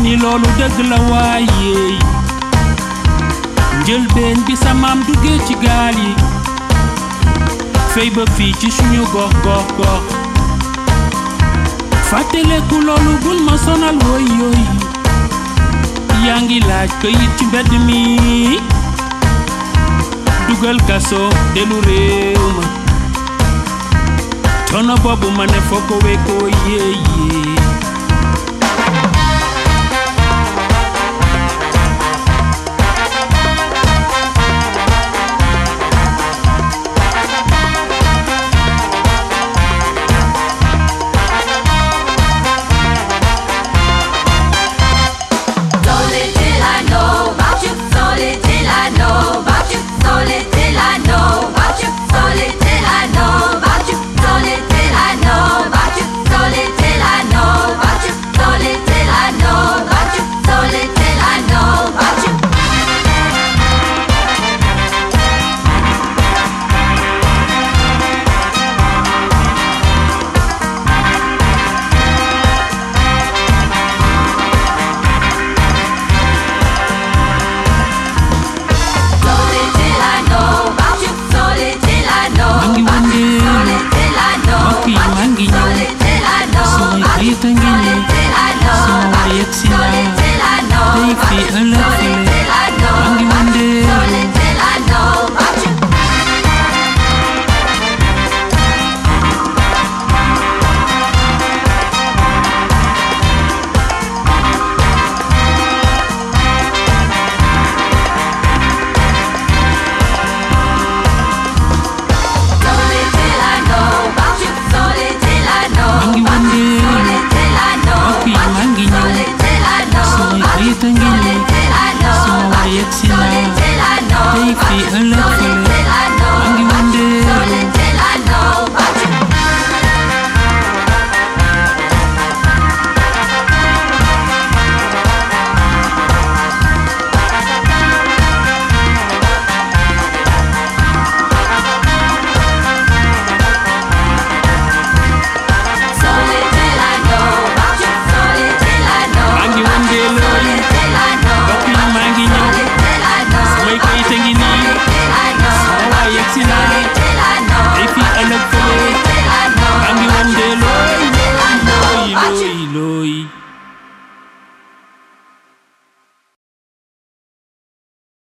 ni loolu dëgg la waaye njëlbeen bi sa maam duggee ci gaal yi fey ba fii ci suñu gox gox gox fàttaleku loolu bul ma sonal woy yooy yaa ngi laaj këyit ci mbedd mi dugal kaso delu réew ma coono boobu ma ne foo ko weekoo yéeyee